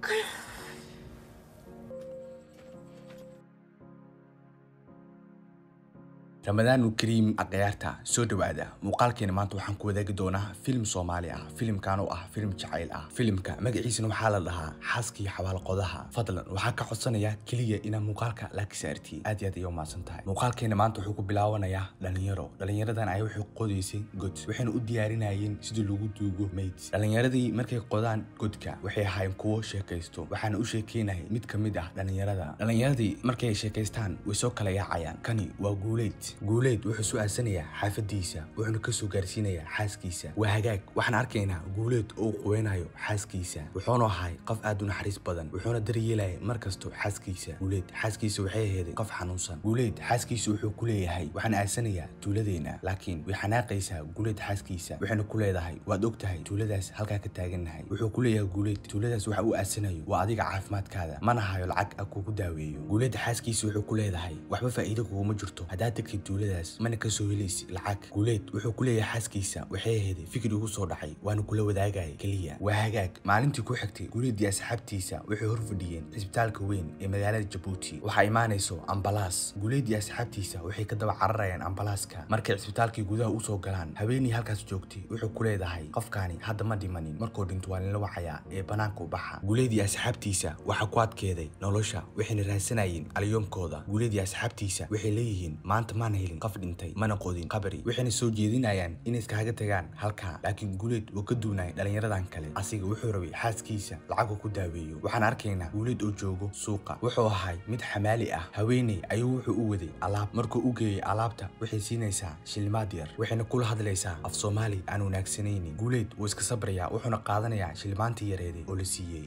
ramadaanu kariim akhyaarta soo dhowaada muuqaalkeena maanta waxaan ku wadaagi doonaa filim soomaali ah filimkan oo ah filim jacayl ah filimka magaciisana waxaa la dhahaa xaaskii xabaalqodaha fadlan waxaa ka codsanaya keliya inaad muuqaalka laaki saartiin aad iyo aad ayay umahadsan tahay muuqaalkeena maanta wuxuu ku bilaabanayaa dhalinyaro dhalinyaradan ayaa waxay qodaysay god waxayna u diyaarinayeen sidii lagu duugo mayd dhalinyaradii markay qodaan godka waxay ahaayeen kuwo sheekaysto waxaana u sheekeynayay mid ka mid ah dhalinyarada dhalinyaradii markay sheekaystaan way soo kala yaacayaan kani waa guuleyd guuleed wuxuu su-aalsanayaa xaafadiisa wuxuuna kasoo gaarsiinayaa xaaskiisa waa hagaag waxaan arkaynaa guuleed oo uu quweynayo xaaskiisa wuxuuna ahay qof aad u naxariis badan wuxuuna daryeelaya mar kasto xaaskiisa guuleed xaaskiisa waxay aheeday qof xanuunsan guuleed xaaskiisa wuxuu ku leeyahay waxaan aasanayaa tuuladeena laakiin way xanaaqaysaa guuleed xaaskiisa waxayna ku leedahay waad og tahay tuuladaas halkaa ka taagannahay wuxuu ku leeyahay guuleed tuuladaas waxa uu aasanayo waa adiga caafimaadkaada mana hayo lacag a kugu daaweeyo guuleed xaaskiisa wuxuu ku leedahay waxba faa'iido kuguma jirto haddaad tagtid tuuladaas mana ka soo helaysi lacag guuleed wuxuu ku leeyahay xaaskiisa waxay aheeday fikir igu soo dhacay waana kula wadaagaya keliya waa hagaag maalintii ku xigtay guuleed iyo asxaabtiisa waxay hor fadhiyeen cisbitaalka weyn ee magaalada jabuuti waxaa imaanayso ambalaas guuleed iyo asxaabtiisa waxay ka daba cararayaan ambalaaska markay cisbitaalkii gudaha usoo galaan haweenii halkaas joogtay wuxuu ku leedahay qofkaani hadda ma dhimanin markuu dhinto waa linla wacayaa ee banaanka u baxa guuleed iyo asxaabtiisa waxaa ku adkeeday nolosha waxayna raadsanayeen alyoomkooda guuleed iyo asxaabtiisa waxay leeyihiin maanta maana helin qof dhintay mana qodin qabri waxayna soo jeedinayaan inay iskaaga tagaan halkaa laakiin guuleed wuu ka duunaya dhalinyaradan kale asiga wuxuu rabay xaaskiisa lacagu ku daaweeyo waxaan arkaynaa guuleed oo joogo suuqa wuxuu ahay mid xamaali ah haweeney ayuu wuxuu u waday alaab markuu u geeyey alaabta waxay siinaysaa shilimaad yar waxayna kula hadlaysaa af soomaali aan wanaagsanaynin guuleed wuu iska sabrayaa wuxuuna qaadanayaa shilimaantii yareeday oo la siiyey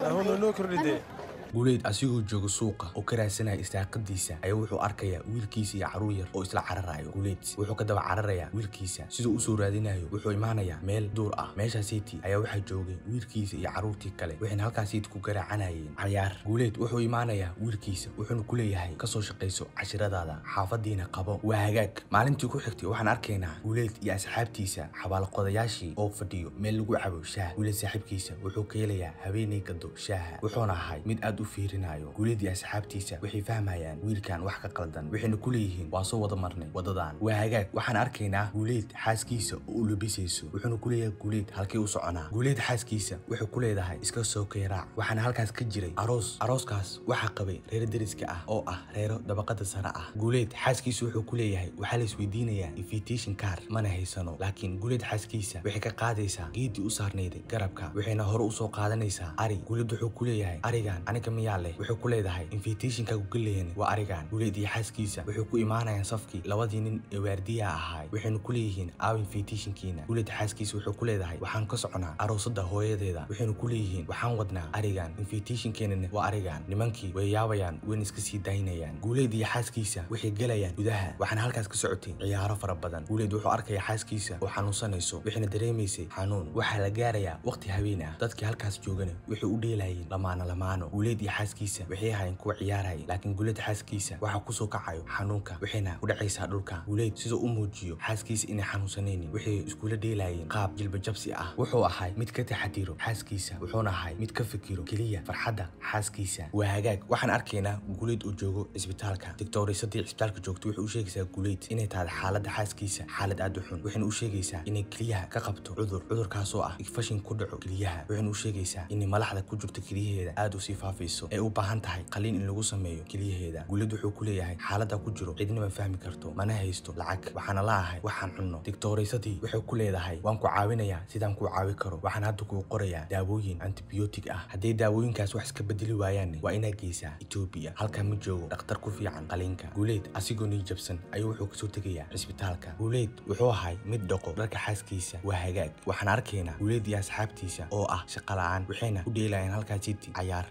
guuleed asigoo jooga suuqa oo ka raadsanaya istaaqadiisa ayaa wuxuu arkayaa wiilkiisa iyo caruur yar oo isla cararayo guuleed wuxuu ka daba cararayaa wiilkiisa siduu usoo raadinayo wuxuu imaanayaa meel duur ah meeshaasiiti ayaa waxaa joogay wiilkiisa iyo caruurtii kale waxayna halkaasiiti ku garaacanayeen cayaar guuleed wuxuu imaanayaa wiilkiisa wuxuuna ku leeyahay kasoo shaqayso cashiradaada xaafadiina qabo waa hagaag maalintii ku xigtay waxaan arkaynaa guuleed iyo asxaabtiisa xabaalqodayaashii oo fadhiyo meel lagu cabo shaah guuleed saaxiibkiisa wuxuu ka helayaa haweeney gado shaaha wuxuuna ahay mid aad u fiirinayo guuleedii asxaabtiisa waxay fahmayaan wiilkan wax ka qaldan waxayna ku leeyihiin waa soo wada marnay wadadan waa hagaag waxaan arkaynaa guuleed xaaskiisa oo u labisayso wuxuuna ku leeyahay guuleed halkii u soconaa guuleed xaaskiisa waxay ku leedahay iska soo keeraac waxaana halkaas ka jiray aroos arooskaas waxaa qabay reer deriska ah oo ah reero dabaqada sare ah guuleed xaaskiisa wuxuu ku leeyahay waxaa la isweydiinayaa invitation car mana haysano laakiin guuleed xaaskiisa waxay ka qaadaysaa geedii u saarnayday garabka waxayna hore usoo qaadanaysaa ari guuleed wuxuu ku leeyahay arigan aniga miyaa leh wuxuu ku leedahay invitationka gugaleeni waa arigan guuleed iyo xaaskiisa waxay ku imaanayaan safkii labadii nin ee waardiyaha ahaay waxayna ku leeyihiin aaw invitationkiina guuleed xaaskiisa wuxuu ku leedahay waxaan ka soconaa aroosada hooyadeeda waxayna ku leeyihiin waxaan wadnaa arigan invitationkeenana waa arigan nimankii way yaabayaan wayna iska sii daynayaan guuleed iyo xaaskiisa waxay gelayaan gudaha waxaana halkaas ka socotay ciyaaro fara badan guuleed wuxuu arkaya xaaskiisa oo xanuunsanayso waxayna dareemaysay xanuun waxaa la gaarayaa waqti habeen ah dadkii halkaas joogana waxay u dheelayeen lamaano lamaano guuleed iyo xaaskiisa waxay ahaayeen kuwa ciyaaraya laakiin guuleed xaaskiisa waxaa kusoo kacayo xanuunka waxayna ku dhacaysaa dhulka guuleed siduu u muujiyo xaaskiisa inay xanuunsanaynin waxay iskula dheelayeen qaab jilbajabsi ah wuxuu ahay mid ka taxadiro xaaskiisa wuxuuna ahay mid ka fikiro keliya farxadda xaaskiisa waa hagaag waxaan arkaynaa guuleed uu joogo cisbitaalka digtoorisadii cisbitaalka joogto waxay u sheegaysaa guuleed inay tahay xaaladda xaaskiisa xaalad aad u xun waxayna u sheegaysaa inay keliyaha ka qabto cudur cudurkaasoo ah igfashin ku dhaco keliyaha waxayna u sheegaysaa inay malaxda ku jirto keliyaheeda aad usii faafayso ee u baahan tahay qaliin in lagu sameeyo keliyaheeda guuleed wuxuu ku leeyahay xaaladda ku jiro cidna ma fahmi karto mana haysto lacag waxaana la ahay waxaan cunno digtooraysadii waxay ku leedahay waan ku caawinayaa sidaan kuu caawi karo waxaan hadda kuu qorayaa daawooyin antibiyootig ah hadday daawooyinkaas wax iska bedeli waayaanne waa inaad geysaa etoobiya halkaa ma joogo dhakhtar ku fiican qaliinka guuleed asigoo nii jabsan ayuu wuxuu kasoo tegayaa cisbitaalka guuleed wuxuu ahay mid dhaqo dharka xaaskiisa waa hagaag waxaan arkaynaa guuleed iyo asxaabtiisa oo ah shaqa la-aan waxayna u dheelayaan halkaa city cayaar guuleed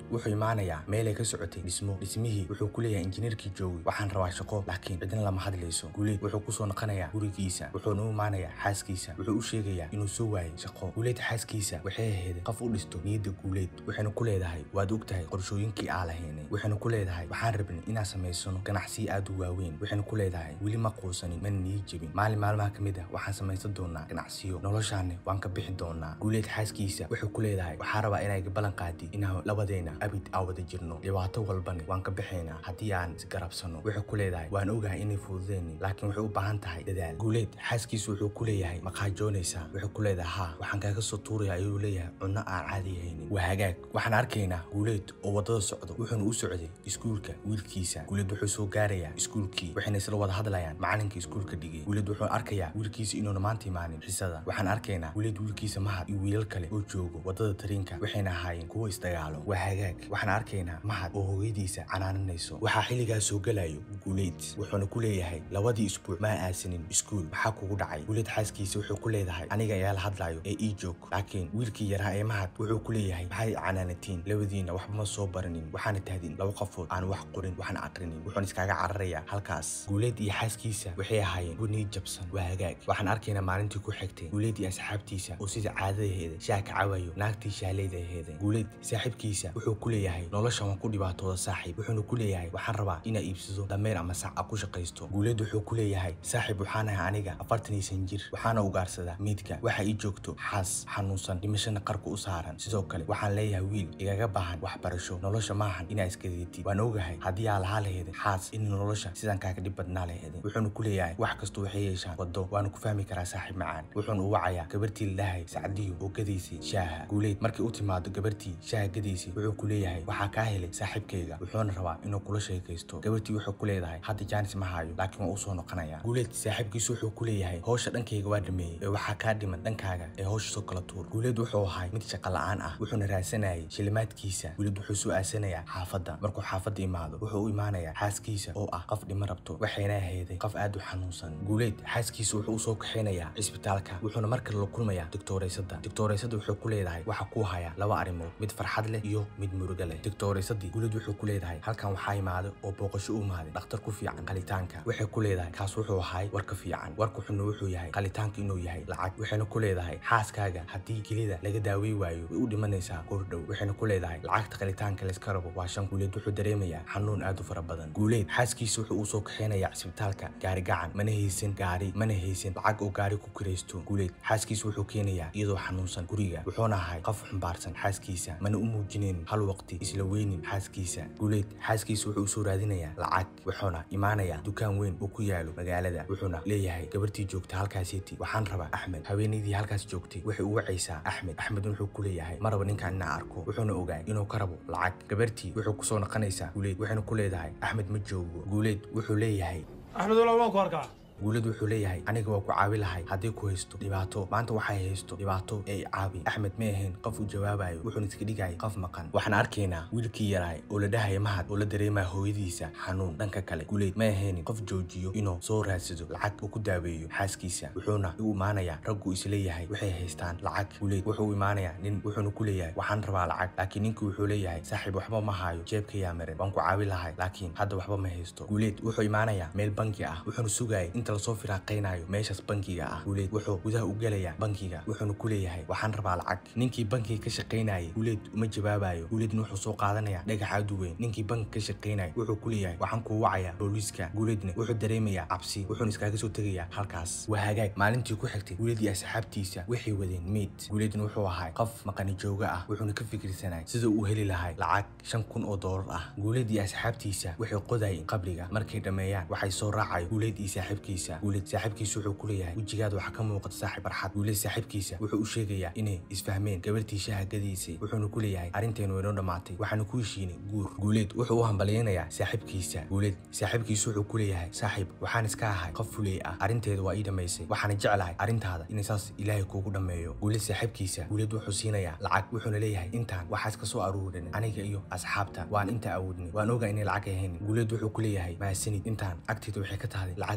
wuxuu imaanayaa meelay ka socotay dhismo dhismihii wuxuu ku leeyahay injineerkii joogi waxaan rabaa shaqo laakiin cidna lama hadlayso guuleed wuxuu kusoo noqonayaa gurigiisa wuxuuna u imaanayaa xaaskiisa wuxuu u sheegayaa inuu soo waayay shaqo guuleed xaaskiisa waxay ahayd qof u dhisto niyadda guuleed waxayna ku leedahay waad og tahay qorshooyinkii aa lahaynay waxayna ku leedahay waxaan rabnay inaan samaysano ganacsiyo aad u waaweyn waxayna ku leedahay weli ma quusanin mana nii jebin maalin maalmaha ka mid ah waxaan samaysan doonaa ganacsiyo noloshaanne waan ka bixi doonaa guuleed xaaskiisa wuxuu ku leedahay waxaa rabaa inay ballan qaadi inaan labadeena abid aa wada jirno dhibaato walbane waan ka bixaynaa haddii aan isgarabsano wuxuu ku leedahay waan ogahay inay fududeynin laakiin waxay u baahan tahay dadaal guuleed xaaskiisa wuxuu ku leeyahay maqaajoonaysaa wuxuu ku leedahay haa waxaan kaaga soo tuuraya ayuu leeyahay cunno aan caadi haynin waa hagaag waxaan arkaynaa guuleed oo wadada socdo wuxuuna u socday iskuulka wiilkiisa guuleed wuxuu soo gaarayaa iskuulkii waxayna isla wada hadlayaan macalinka iskuulka dhigay guuleed wuxuu arkayaa wiilkiisa inuuna maanta imaanin xisada waxaan arkaynaa guuleed wiilkiisa mahad iyo wiilal kale oo joogo wadada tariinka waxayna ahaayeen kuwo isdagaalo waa hagaag waxaan arkaynaa mahad oo hooyadiisa canaananayso waxaa xilligaas soo galayo guuleed wuxuuna ku leeyahay labadii isbuuc ma aasanin iskuul maxaa kugu dhacay guuleed xaaskiisa wuxuu ku leedahay aniga ayaa la hadlayo ee ii joog laakiin wiilkii yaraa ee mahad wuxuu ku leeyahay maxay canaanatiin labadiina waxba ma soo baranin waxaana tahdin laba qofood aan wax qorin waxna aqrinin wuxuuna iskaaga cararayaa halkaas guuleed iyo xaaskiisa waxay ahaayeen guniid jabsan waa hagaag waxaan arkaynaa maalintii ku xigtay guuleed iyo asxaabtiisa oo sida caadadaheeda shaah ka cawayo naagtii shaaleyda aheeda guuleed saaxiibkiisa wuxuu ku leeyahay noloshan waan ku dhibaatooda saaxiib wuxuuna ku leeyahay waxaan rabaa inaa iibsado dameer ama sac a ku shaqaysto guuleed wuxuu ku leeyahay saaxiib waxaan ahay aniga afartan iyo san jir waxaana ugaarsadaa miidka waxa ii joogto xaas xanuunsan dhimashana qarka u saaran sidoo kale waxaan leeyahay wiil igaga baahan waxbarasho nolosha maahan inaa iskadeetid waan ogahay haddii aa lahaa laheedin xaas in nolosha sidan kaaga dhib badnaa laheedin wuxuuna ku leeyahay wax kasta waxay yeeshaan wado waana ku fahmi karaa saaxiib macaan wuxuuna u wacayaa gabartii la dhahay sacdiyo oo gadaysay shaaha guuleed markay u timaado gabartii shaaha gadaysay wuxuu ku leeyahay waxaa kaa helay saaxiibkayga wuxuuna rabaa inuu kula sheekaysto gabartii wuxuu ku leedahay hadda jaanis ma hayo laakiin waa usoo noqonaya guuleed saaxiibkiisu wuxuu ku leeyahay howsha dhankayga waa dhameeyey ee waxaa kaa dhiman dhankaaga ee howsha soo kala tuur guuleed wuxuu ahay mid shaqa la'aan ah wuxuuna raadsanayay shilimaadkiisa guuleed wuxuu soo aasanayaa xaafadda markuu xaafadda imaado wuxuu u imaanayaa xaaskiisa oo ah qof dhima rabto waxayna ahayday qof aad u xanuunsan guuleed xaaskiisa wuxuu usoo kaxaynayaa cisbitaalka wuxuuna mar kale la kulmayaa digtooreysada digtooreysada wuxuu ku leedahay waxa kuu haya laba arrimood mid farxad leh iyo mid muruga leh digtooreysadii guuleed wuxuu ku leedahay halkan waxaa imaada oo booqasho u imaaday dhakhtar ku fiican qalitaanka waxay ku leedahay kaas wuxuu ahay warka fiican warka xunna wuxuu yahay qalitaanka inuu yahay lacag waxayna ku leedahay xaaskaaga haddii kelida laga daawey waayo way u dhimanaysaa goordhow waxayna ku leedahay lacagta qalitaanka layska rabo waa shan guuleed wuxuu dareemayaa xanuun aad u fara badan guuleed xaaskiisa wuxuu usoo kaxeynayaa cisbitaalka gaari gacan mana haysan gaari mana haysan lacag oo gaari ku kiraysto guuleed xaaskiisa wuxuu keenayaa iyadoo xanuunsan guriga wuxuuna ahay qof xumbaarsan xaaskiisa mana u muujineen hal waqti isla weynin xaaskiisa guuleed xaaskiisa wuxuu usoo raadinayaa lacag wuxuuna imaanayaa dukaan weyn oo ku yaalo magaalada wuxuuna leeyahay gabartii joogta halkaasiiti waxaan rabaa axmed haweenaydii halkaas joogtay waxay u wacaysaa axmed axmed wuxuu ku leeyahay ma raba ninkaan inaa arko wuxuuna ogaay inuu ka rabo lacag gabartii wuxuu kusoo noqonaysaa guuleed waxayna ku leedahay axmed ma joogo guuleed wuxuu leeyahay axmed walaal waan ku arkaa guulad wuxuu leeyahay aniga waa ku caawi lahay haddii ku haysto dhibaato maanta waxay haysto dhibaato ee i caabi axmed ma ahayn qof u jawaabayo wuxuuna iska dhigayay qof maqan waxaan arkaynaa wiilkii yaraay oo la dhahaya mahad oo la dareemaya hooyadiisa xanuun dhanka kale guuleed ma ahaynin qof joojiyo inuu soo raadsado lacag uu ku daaweeyo xaaskiisa wuxuuna u imaanayaa raggu isleeyahay waxay haystaan lacag guuleed wuxuu u imaanayaa nin wuxuuna ku leeyahay waxaan rabaa lacag laakiin ninkii wuxuu leeyahay saaxiib waxba ma hayo jeebkayaa maran waan ku caawi lahay laakiin hadda waxba ma haysto guuleed wuxuu imaanayaa meel banki ah wuxuuna sugayay inta lasoo firaaqaynayo meeshaas bankiga ah guuleed wuxuu gudaha u gelayaa bankiga wuxuuna ku leeyahay waxaan rabaa lacag ninkii bankiga ka shaqaynayay guuleed uma jawaabayo guuleedna wuxuu soo qaadanayaa dhagax aad u weyn ninkii bankiga ka shaqaynayay wuxuu ku leeyahay waxaan kuu wacayaa booliiska guuleedna wuxuu dareemayaa cabsi wuxuuna iskaaga soo tegayaa halkaas waa hagaag maalintii ku xigtay guuleed iyo asxaabtiisa waxay wadeen meyd guuleedna wuxuu ahay qof maqani jooga ah wuxuuna ka fikirsanay sida uu heli lahay lacag shan kun oo doolar ah guuleed iyo asxaabtiisa waxay qodayeen qabriga markay dhammeeyaan waxay soo raacayo guuleed iyo saaxiibkiisa guuleed saaxiibkiisa wuxuu ku leeyahay wejigaada waxaa ka muuqata saaxiib farxad guuleed saaxiibkiisa wuxuu u sheegayaa inay isfahmeen gabartii shaaha gadiisay wuxuuna ku leeyahay arrinteenu waynoo dhammaatay waxaana ku heshiinay guur guuleed wuxuu u hambalyaynayaa saaxiibkiisa guuleed saaxiibkiisa wuxuu ku leeyahay saaxiib waxaan iska ahay qof fuley ah arrinteeda waa ii dhammaysay waxaana jeclahay arrintaada inay saas ilaahay kuugu dhammeeyo guuleed saaxiibkiisa guuleed wuxuu siinayaa lacag wuxuuna leeyahay intaan waxaas ka soo aruurin aniga iyo asxaabta waan inta awoodnay waan ogaa inay lacag ahayn guuleed wuxuu ku leeyahay mahadsanid intaan agteeda waxay ka tahay lacag aad u fara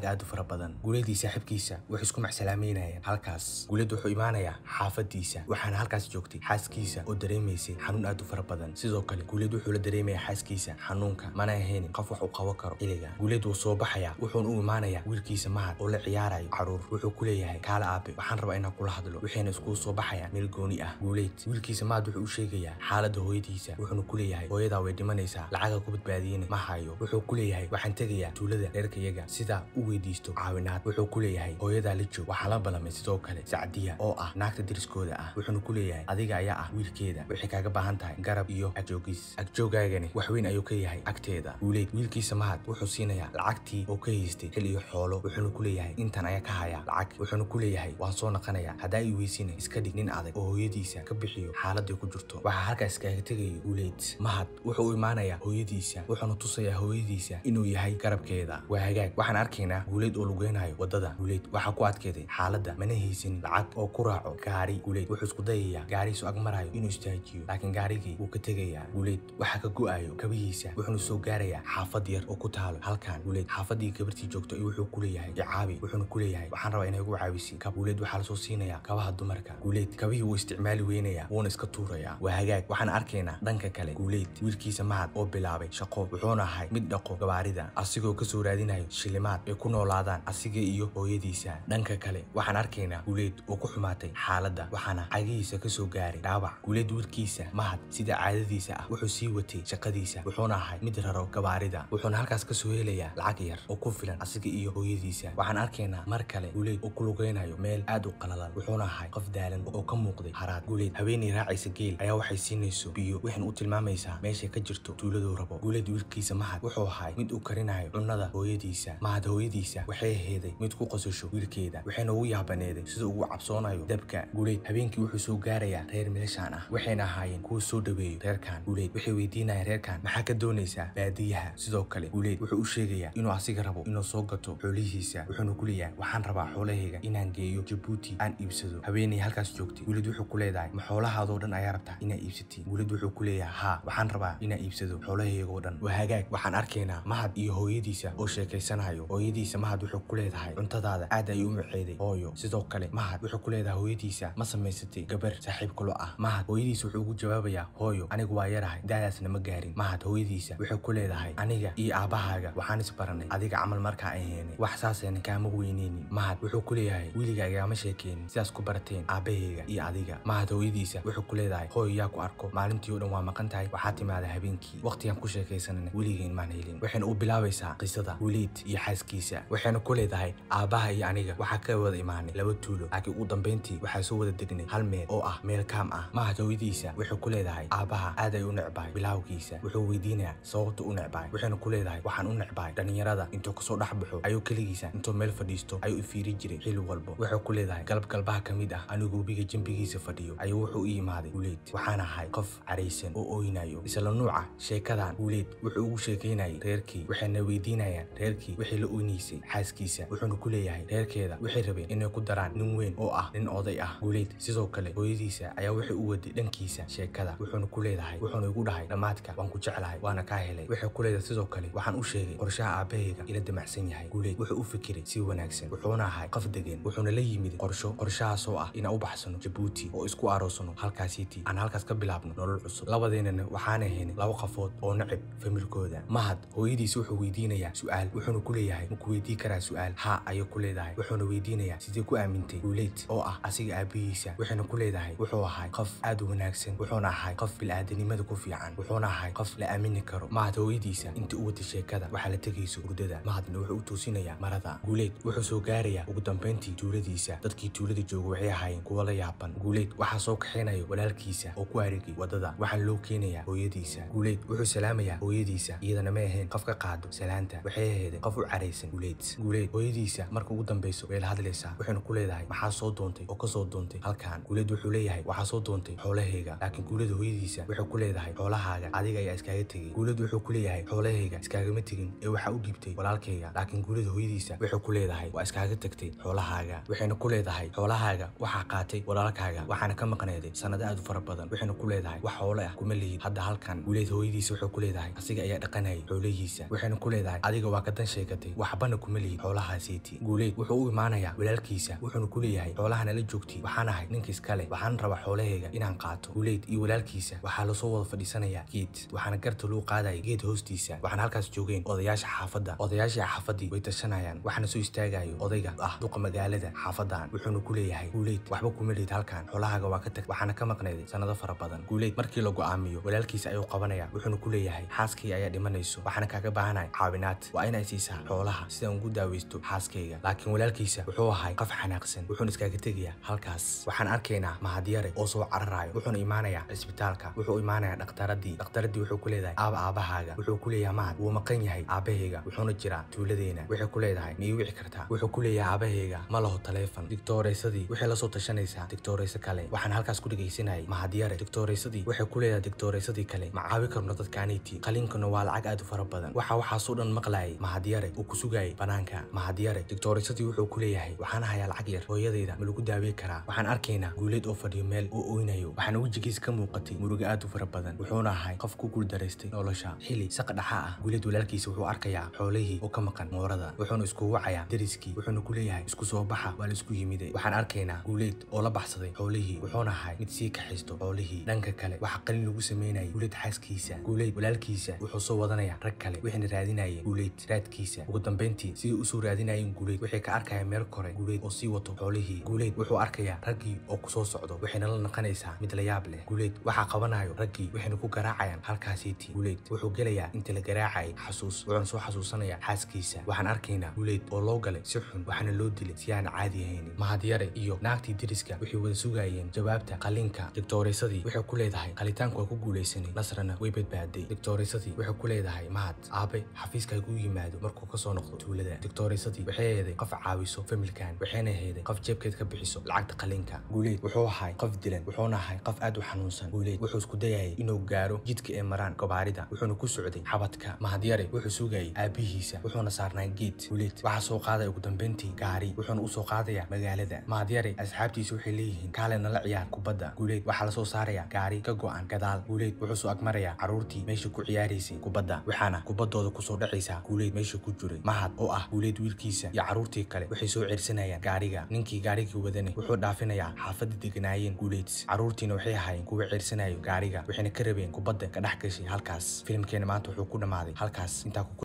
badan guuleedii saaxiibkiisa waxay isku macsalaameynayeen halkaas guuleed wuxuu imaanayaa xaafadiisa waxaana halkaas joogtay xaaskiisa oo dareemaysay xanuun aad u fara badan sidoo kale guuleed wuxuu la dareemayaa xaaskiisa xanuunka mana ahaynin qof wax u qaban karo xilliga guuleed wuu soo baxayaa wuxuuna u imaanayaa wiilkiisa mahad oo la ciyaarayo caruur wuxuu ku leeyahay kaale aabe waxaan rabaa inaan kula hadlo waxayna iskugu soo baxayaan meel gooni ah guuleed wiilkiisa mahad wuxuu u sheegayaa xaaladda hooyadiisa wuxuuna ku leeyahay hooyadaa way dhimanaysaa lacaga ku badbaadiyena ma hayo wuxuu ku leeyahay waxaan tegayaa tuulada reerkayaga sidaa u weydiisto caawinaad wuxuu ku leeyahay hooyadaa la joog waxaa la ballamay sidoo kale sacdiya oo ah naagta deriskooda ah wuxuuna ku leeyahay adiga ayaa ah wiilkeeda waxay kaaga baahan tahay garab iyo agjoogis agjoogaagani wax weyn ayuu ka yahay agteeda guuleed wiilkiisa mahad wuxuu siinayaa lacagtii oo ka haystay xil iyo xoolo wuxuuna ku leeyahay intan ayaa ka haya lacag wuxuuna ku leeyahay waan soo naqanayaa haddaa ii weysina iska dhig nin adag oo hooyadiisa ka bixiyo xaaladday ku jirto waxaa halkaas kaaga tegaya guuleed mahad wuxuu u imaanayaa hooyadiisa wuxuuna tusayaa hooyadiisa inuu yahay garabkeeda waa hagaag waxaan arkaynaa guuleed oo lugeynayo wadada guuleed waxaa ku adkeeday xaaladda mana haysanin lacag oo ku raaco gaari guuleed wuxuu isku dayayaa gaarihiisu ag marayo inuu istaajiyo laakiin gaarigii wuu ka tegayaa guuleed waxaa ka go'ayo kabihiisa wuxuuna soo gaarayaa xaafad yar oo ku taalo halkan guuleed xaafadii gabartii joogto iyo wuxuu ku leeyahay icaabi wuxuuna ku leeyahay waxaan rabaa inay igu caawisi kab guuleed waxaa lasoo siinayaa kabaha dumarka guuleed kabihii wuu isticmaali weynayaa wuuna iska tuurayaa waa hagaag waxaan arkaynaa dhanka kale guuleed wiilkiisa mahad oo bilaabay shaqo wuxuuna ahay mid dhaqo gabaarida asigoo kasoo raadinayo shilimaad ay ku noolaadaan asiga iyo hooyadiisa dhanka kale waxaan arkaynaa guuleed oo ku xumaatay xaaladda waxaana cagihiisa kasoo gaaray dhaawac guuleed wiilkiisa mahad sida caadadiisa ah wuxuu sii watay shaqadiisa wuxuuna ahay mid raro gabaarida wuxuuna halkaas kasoo helayaa lacag yar oo ku filan asiga iyo hooyadiisa waxaan arkaynaa mar kale guuleed oo ku lugeynayo meel aad u qalalan wuxuuna ahay qof daalan oo ka muuqday haraad guuleed haweenay raacaysa geel ayaa waxay siinayso biyo waxayna u tilmaamaysaa meeshay ka jirto tuuladuu rabo guuleed wiilkiisa mahad wuxuu ahay mid u karinayo cunnada hooyadiisa mahad hooyadiisa waxay aheeday mid ku qosasho wiilkeeda waxayna ugu yaabaneeday sida ugu cabsoonayo dabka guuleed habeenkii wuxuu soo gaarayaa reer milashaan ah waxayna ahaayeen kuwa soo dhaweeyo reerkan guuleed waxay weydiinayaan reerkan maxaa ka doonaysaa baadiyaha sidoo kale guuleed wuxuu u sheegayaa inuu asiga rabo inuu soo gato xoolihiisa wuxuuna ku leeyahay waxaan rabaa xoolahayga inaan geeyo jabuuti aan iibsado haweenay halkaas joogtay guuleed wuxuu ku leedahay ma xoolahaadoo dhan ayaa rabtaa inaa iibsatid guuleed wuxuu ku leeyahay haa waxaan rabaa inaa iibsado xoolahaygoo dhan waa hagaag waxaan arkaynaa mahad iyo hooyadiisa oo sheekaysanayo hooyadiisa mahad wuxuu ku leedahay cuntadaada aad ay u maceeday hooyo sidoo kale mahad wuxuu ku leedahay hooyadiisa ma samaysatay gabar saaxiib kulo ah mahad hooyadiisa wuxuu ugu jawaabayaa hooyo anigu waa yarahay daadaasna ma gaarin mahad hooyadiisa wuxuu ku leedahay aniga iyo aabbahaaga waxaan isbaranay adiga camal markaa aheene wax saasayna kaama weyneynin mahad wuxuu ku leeyahay weliga igaama sheekeenin sidaas ku barateen aabbahayga iyo adiga mahad hooyadiisa wuxuu ku leedahay hooyo yaa ku arko maalintii oo dhan waa maqan tahay waxaa timaada habeenkii waqtigaan ku sheekaysanana weligeen maan helin waxayna u bilaabaysaa qisada weliid iyo xaaskiisa waxayna ku leedahay aabbaha iyo aniga waxaa ka wada imaanay laba tuulo laakiin ugu dambayntii waxaa soo wada degnay hal meel oo ah meel kaam ah mahad hooyadiisa wuxuu ku leedahay aabbaha aad ay u necbahay bilaawgiisa wuxuu weydiinayaa sababta u necbahay waxayna ku leedahay waxaan u necbahay dhallinyarada intuu kasoo dhex baxo ayuu keligiisa intuu meel fadhiisto ayuu ifiiri jiray xili walbo wuxuu ku leedahay galab galbaha ka mid ah anigu webiga jembigiisa fadhiyo ayuu wuxuu u yimaaday guuleed waxaan ahay qof caraysan oo ooynayo isla nuuca sheekadan guuleed wuxuu ugu sheekaynayay reerkii waxayna weydiinayaan reerkii wixii la oynaysay xaaskiisa wuxuuna ku leeyahay reerkeeda waxay rabeen inay ku daraan nin weyn oo ah nin oday ah guuleed sidoo kale hooyadiisa ayaa waxay u waday dhankiisa sheekada wuxuuna ku leedahay wuxuuna igu dhahay dhammaadka waan ku jeclahay waana kaa helay waxay ku leedahay sidoo kale waxaan u sheegay qorshaha aabbahayga ila damacsan yahay guuleed wuxuu u fikiray si wanaagsan wuxuuna ahay qof degan wuxuuna la yimid qorsho qorshahaas oo ah inaan u baxsano jabuuti oo isku aroosano halkaasiiti aan halkaas ka bilaabno nolol cusub labadeennana waxaan ahaynay laba qafood oo nacib familkooda mahad hooyadiisa wuxuu weydiinayaa su'aal wuxuuna ku leeyahay ma ku weydii karaa su'aal haa ayay ku leedahay wuxuuna weydiinayaa sidee ku aamintay guuleed oo ah asiga aabbihiisa waxayna ku leedahay wuxuu ahay qof aad u wanaagsan wuxuuna ahay qof bil'aadanimada ku fiican wuxuuna ahay qof la aamini karo mahad hooyadiisa inta u wata sheekada waxaa la tegayso hurdada mahadna wuxuu u toosinayaa marada guuleed wuxuu soo gaarayaa ugu dambayntii tuuladiisa dadkii tuulada jooga waxay ahaayeen kuwa la yaaban guuleed waxaa soo kaxaynayo walaalkiisa oo ku arigay wadada waxaa loo keenayaa hooyadiisa guuleed wuxuu salaamayaa hooyadiisa iyadana ma ahayn qof ka qaado salaanta waxay aheeday qof u caraysan guuleed guuleed hooyadiisa marka ugu dambayso way la hadlaysaa waxayna ku leedahay maxaa soo doontay oo kasoo doontay halkan guuleed wuxuu leeyahay waxaa soo doontay xoolahayga laakiin guuleda hooyadiisa waxay ku leedahay xoolahaaga adiga ayaa iskaaga tegay guuled wuxuu ku leeyahay xoolahayga iskaagama tegin ee waxaa u dhiibtay walaalkayga laakiin guuleda hooyadiisa waxay ku leedahay waa iskaaga tagtay xoolahaaga waxayna ku leedahay xoolahaaga waxaa qaatay walaalkaaga waxaana ka maqneeday sanado aad u fara badan waxayna ku leedahay wax xoole ah kuma lihid hadda halkan guuleed hooyadiisa waxay ku leedahay asiga ayaa dhaqanayay xoolihiisa waxayna ku leedahay adiga waa ka dan sheegatay waxbana kuma lihid xoolahaasiiti guuleed wuxuu u imaanayaa walaalkiisa wuxuuna ku leeyahay xoolaha nala joogti waxaan ahay ninka iskale waxaan rabaa xoolahayga inaan qaato guuleed iyo walaalkiisa waxaa lasoo wada fadhiisanayaa geed waxaana garta loo qaadaya geed hoostiisa waxaana halkaas joogeen odayaasha xaafadda odayaashii xaafadii way tashanayaan waxaana soo istaagayo odayga ah duqa magaalada xaafadan wuxuuna ku leeyahay guuleed waxba kuma lihid halkan xoolahaaga waa ka tag waxaana ka maqnayday sanado fara badan guuleed markii la go'aamiyo walaalkiisa ayuu qabanaya wuxuuna ku leeyahay xaaskayga ayaa dhimanayso waxaana kaaga baahanaya caawinaad waa inay siisaa xoolaha sidaan ugu daaweysto xaaskayga laakiin walaalkiisa wuxuu ahay qof xanaaqsan wuxuuna iskaaga tegayaa halkaas waxaan arkaynaa mahadyare oo soo cararayo wuxuuna imaanayaa cisbitaalka wuxuu imaanayaa dhakhtaradii dhakhtaradii wuxuu ku leedahay aaba aabahaaga wuxuu ku leeyahay mahad wuu maqan yahay aabahayga wuxuuna jiraa tuuladeena waxay ku leedahay ma ii wici kartaa wuxuu ku leeyahay aabahayga ma laho taleefon digtooreysadii waxay lasoo tashanaysaa digtooreyso kale waxaan halkaas ku dhegaysanayay mahadyare digtooreysadii waxay ku leedahay digtooreysadii kale ma caawi karno dadkaaniiti qaliinkuna waa lacag aad u fara badan waxa waxaasoo dhan maqlayay mahadyare uu ku sugayay banaanka mahadyare digtooreysadii wuxuu ku leeyahay waxaan hayaa lacag yar hooyadayda ma lagu daawey karaa waxaan arkaynaa guuleed oo fadhiyo meel oo oynayo waxaana wejigiisa ka muuqatay murugo aad u fara badan wuxuuna ahay qof ku guuldaraystay nolosha xili saqa dhaxa ah guuleed walaalkiisa wuxuu arkayaa xoolihii oo ka maqan moorada wuxuuna isku wacayaa deriskii wuxuuna ku leeyahay isku soo baxa waa la isku yimide waxaan arkaynaa guuleed oo la baxsaday xoolihii wuxuuna ahay mid sii kaxaysto xoolihii dhanka kale waxaa qalin lagu sameynayay guuleed xaaskiisa guuleed walaalkiisa wuxuu soo wadanaya rag kale waxayna raadinayeen guuleed raadkiisa ugu dambeyntii sidii usoo raadinayeen guuleed waxay ka arkayaan meel kore guuleed oo sii wato xoolihii guuleed wuxuu arkayaa raggii oo kusoo socdo waxayna la naqanaysaa mid la yaab leh guuleed waxaa qabanayo raggii waxayna ku garaacayaan halkaasiiti guuleed wuxuu gelayaa inta la garaacayay xasuus wuxuuna soo xasuusanayaa xaaskiisa waxaan arkaynaa guuleed oo loo galay si xun waxaana loo dilay si aan caadi ahaynin mahadyare iyo naagtii deriska waxay wada sugayeen jawaabta qalinka digtooreysadii waxay ku leedahay qalitaanku waa ku guulaysanay nasrana way badbaaday digtooreysadii waxay ku leedahay mahad aabe xafiiska hagu yimaado markuu kasoo noqdo tuulada digtooreysadii waxay eeday qof caawiso familkan waxayna heeday qof jeebkeed ka bixiso lacagta qalinka guuleed wuxuu ahay qof dilan wuxuuna ahay qof aad u xanuunsan guuleed wuxuu isku dayayay inuu gaaro jidka ee maraan gobaarida wuxuuna ku socday xabadka mahadyare wuxuu sugayay aabihiisa wuxuuna saarnaa geed guuleed waxaa soo qaadaya ugu dambeyntii gaari wuxuuna usoo qaadaya magaalada mahadyare asxaabtiisa waxay leeyihiin kaale nala ciyaar kubadda guuleed waxaa lasoo saaraya gaari ka go'an gadaal guuleed wuxuu soo agmarayaa carruurtii meesha ku ciyaaraysay kubadda waxaana kubaddooda kusoo dhacaysaa guuleed meesha ku jiray mahad oo ah guuleed wiilkiisa iyo carruurtii kale waxay soo ceersanayaan gaariga ninkii gaarigii wadane wuxuu dhaafinayaa xaafadda deganaayeen guuleed carruurtiina waxay ahaayeen kuwa ceersanayo gaariga waxayna ka rabeen kubadda ka dhex gashay halkaas filimkeena maanta wuxuu ku dhammaaday halkaas intaa ku